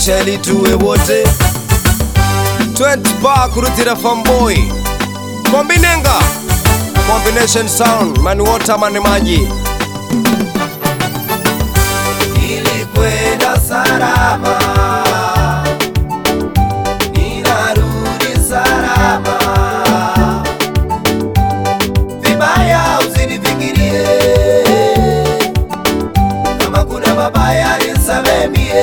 maisha ili tuwe wote 20 bar kurutira fanboy kombinenga combination sound mani water mani maji nilikwenda salama ninarudi salama vibaya usinifikirie kama kuna mabaya nisamemie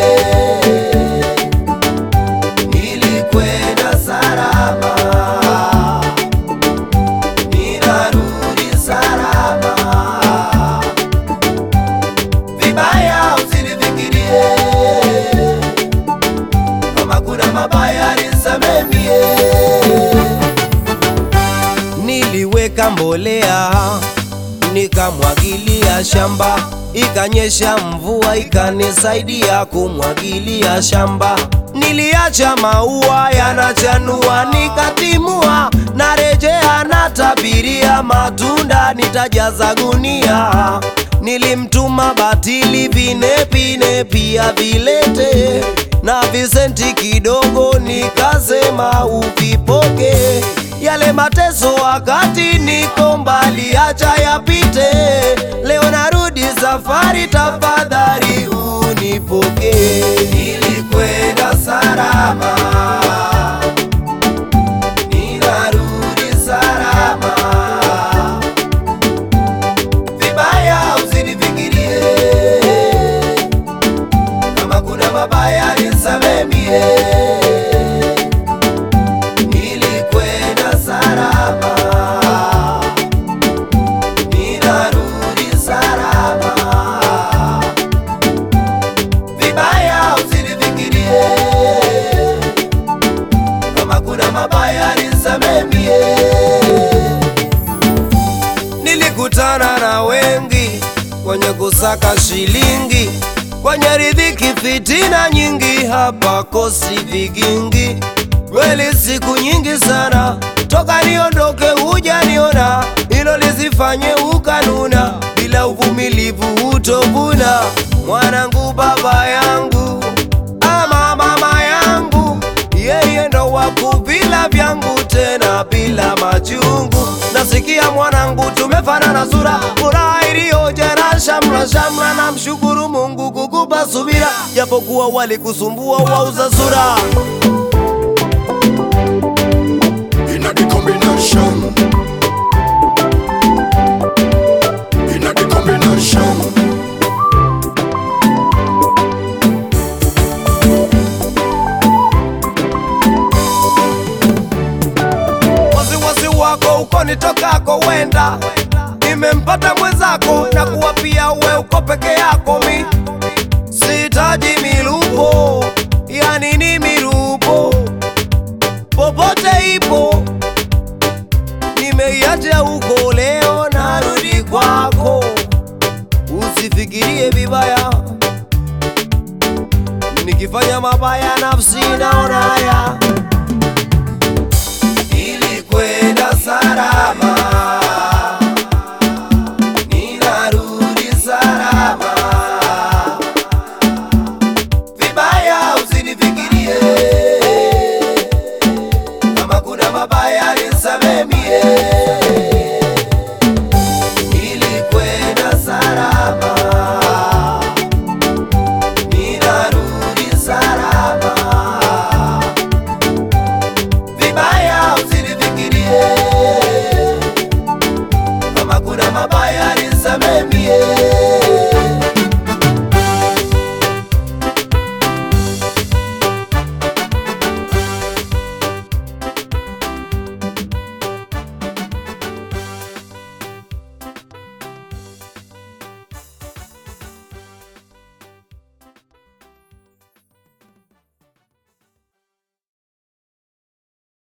nilikwenda salama ninarudi salama vibaya usinifikirie kama kuna mabaya nisamemie niliweka mbolea nikamwagilia shamba ikanyesha mvua ikanisaidia kumwagilia shamba niliacha maua yanachanua nikatimua narejea natabiria matunda nitajaza gunia nilimtuma batili vinepine pia vilete na visenti kidogo nikasema uvipoke yale mateso wakati niko mbali acha yapite leo narudi safari tafadhali unipoke nilikwenda salama ninarudi salama vibaya usinifikirie kama kuna mabaya nisamemie nilikwenda salama ninarudi salama vibaya usinifikirie kama kuna mabaya nisamemie nilikutana na wengi kwenye kusaka shilingi kwenye ridhiki fitina nyingi hapa kosi vigingi kweli siku nyingi sana toka niondoke hujaniona hilo lisifanye ukanuna bila uvumilivu utovuna mwanangu baba yangu ama mama yangu yeye ndo wakuvila vyangu tena bila machungu nasikia mwanangu tumefanana sura furaha iliyojera shamra shamra na mshukuru mungu kukupa subira japokuwa walikusumbua wauza sura in a the combination. In a the combination. wasiwasi wako uko nitokako wenda nimempata mwenzako na kuwa pia we uko peke yako mi sitaji milupo ya nini milupo popote ipo nimeiacha huko leo narudi kwako usifikirie vibaya nikifanya mabaya